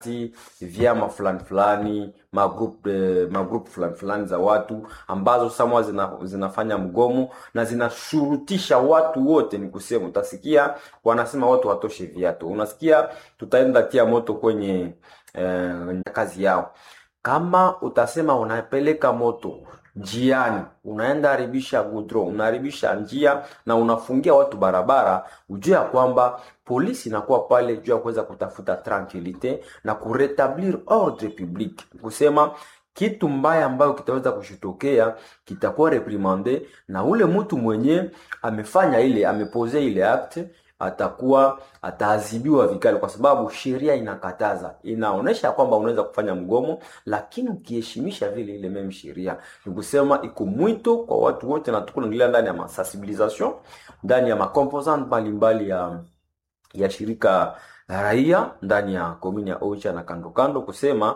vyama fulani fulani magroup eh, magroup fulani fulani za watu ambazo samwa zina, zinafanya mgomo na zinashurutisha watu wote. Ni kusema utasikia wanasema watu watoshe viatu, unasikia tutaenda tia moto kwenye eh, kazi yao. Kama utasema unapeleka moto njiani, unaenda haribisha gudro, unaharibisha njia na unafungia watu barabara, ujue ya kwamba polisi inakuwa pale juu ya kuweza kutafuta tranquilite na kuretablir ordre public, kusema kitu mbaya ambayo kitaweza kushitokea kitakuwa reprimande na ule mtu mwenye amefanya ile amepose ile acte atakuwa ataadhibiwa vikali, kwa sababu sheria inakataza, inaonesha kwamba unaweza kufanya mgomo, lakini ukiheshimisha vile ile meme sheria. Ni kusema iko mwito kwa watu wote, na tuko naingilia ndani ya masensibilisation, ndani ya makomposant mbalimbali ya ya shirika la raia ndani ya komini ya Ocha na kando kando, kusema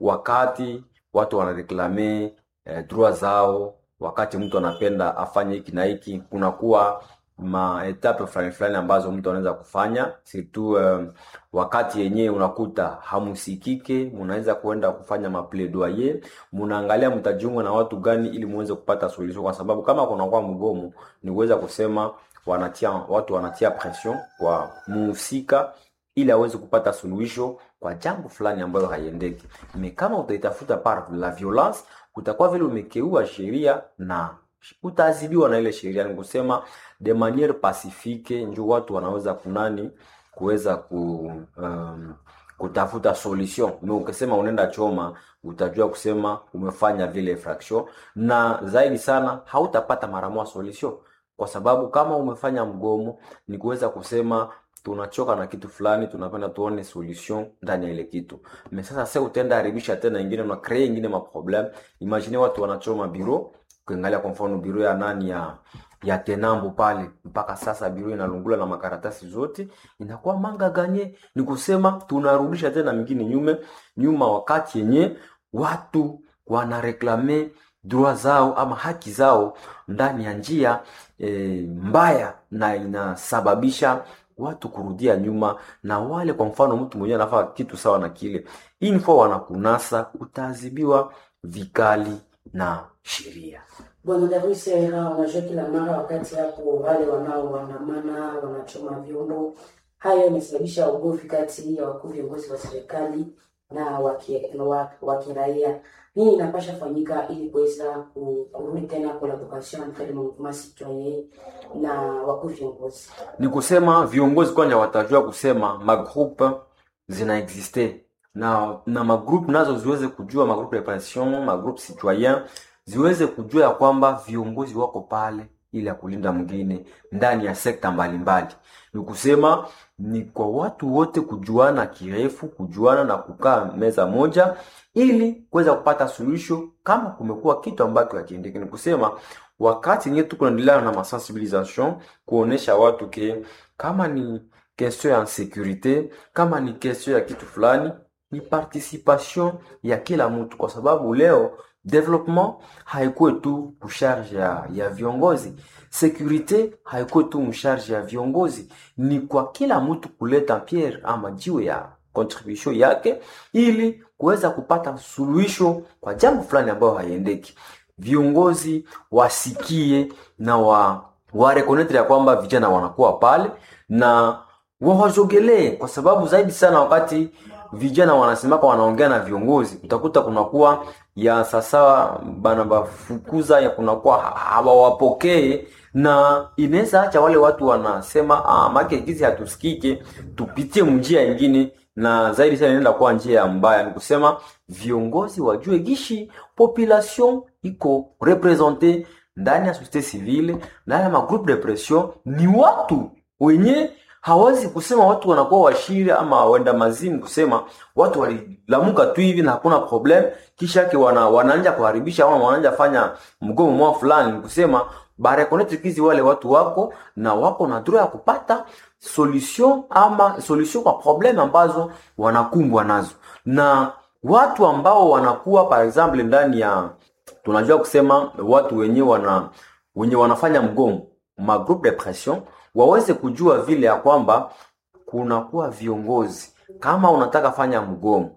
wakati watu wanareklame eh, droit zao, wakati mtu anapenda afanye hiki na hiki, kunakuwa maetape fulani fulani ambazo mtu anaweza kufanya surtout um, wakati yenyewe unakuta hamusikike, mnaweza kuenda kufanya mapledoyer, mnaangalia mtajiunga na watu gani ili muweze kupata solution, kwa sababu kama kunakuwa mgomo ni kuweza kusema wanatia watu wanatia pression kwa muhusika ili aweze kupata suluhisho kwa jambo fulani ambayo haiendeki. Me kama utaitafuta par la violence, utakuwa vile umekeua sheria na utaadhibiwa na ile sheria. Ni kusema de maniere pacifique, ndio watu wanaweza kunani kuweza ku um, kutafuta solution. Me ukisema unaenda choma, utajua kusema umefanya vile infraction, na zaidi sana hautapata mara moja solution, kwa sababu kama umefanya mgomo ni kuweza kusema tunachoka na kitu fulani, tunapenda tuone solution ndani ya ile kitu. Me sasa sasa utaenda haribisha tena ingine na create ingine ma problem. Imagine watu wanachoma biro, ukiangalia kwa mfano biro ya nani ya ya Tenambo pale, mpaka sasa biro inalungula na makaratasi zote, inakuwa manga ganye. Ni kusema tunarudisha tena mingine nyume nyuma, wakati yenye watu wanareklame droit zao ama haki zao ndani ya njia e, mbaya na inasababisha watu kurudia nyuma, na wale kwa mfano mtu mwenyewe anafanya kitu sawa na kile info wanakunasa, utaadhibiwa vikali na sheria. Bwana Davis Era, unajua kila mara wakati hapo wale wanaoandamana wanachoma vyombo, hayo yamesababisha ugomvi kati ya wakuu viongozi wa serikali na wa kiraia. Nini inapasha fanyika ili kuweza kurudi tena collaboration entre le mouvement citoyen na wakuu viongozi? Ni kusema viongozi kwanja watajua kusema magroupe zina existe na na magroupe nazo ziweze kujua magroupe de pression, magroupe citoyen ziweze kujua ya kwamba viongozi wako pale ili ya kulinda mwingine ndani ya sekta mbalimbali. Ni kusema ni kwa watu wote kujuana kirefu, kujuana na kukaa meza moja ili kuweza kupata suluhisho kama kumekuwa kitu ambacho hakiendeki. Ni kusema wakati nye tuko naendelea na masensibilisation kuonesha watu ke kama ni question ya securite, kama ni question ya kitu fulani, ni participation ya kila mtu, kwa sababu leo development haikuwe tu msharge ya, ya viongozi. Securite haikuwe tu msharge ya viongozi, ni kwa kila mtu kuleta pierre ama jiwe ya contribution yake ili kuweza kupata suluhisho kwa jambo fulani ambayo haiendeki. Viongozi wasikie na wa warekonetre ya kwamba vijana wanakuwa pale na wawajogelee, kwa sababu zaidi sana wakati vijana wanasemaka wanaongea na viongozi, utakuta kunakuwa ya sasa bana bafukuza ya kunakuwa hawawapokee, na inaweza acha wale watu wanasema ah, make gizi hatusikike, tupitie njia nyingine, na zaidi sana inaenda kuwa njia mbaya. Ni kusema viongozi wajue gishi population iko represente ndani ya societe civile, ndani ya magroupe de pression, ni watu wenye hawezi kusema watu wanakuwa washiri ama wenda mazimu, kusema watu walilamuka tu hivi na hakuna problem, kisha yake wana, wanaanja kuharibisha ama wanaanja fanya mgomo mwa fulani, kusema barekonetikizi wale watu wako na wako na droit ya kupata solution ama solution kwa problem ambazo wanakumbwa nazo, na watu ambao wanakuwa par exemple ndani ya tunajua kusema watu wenye wana wenye wanafanya mgomo ma groupe de pression waweze kujua vile ya kwamba kunakuwa viongozi kama unataka fanya mgomo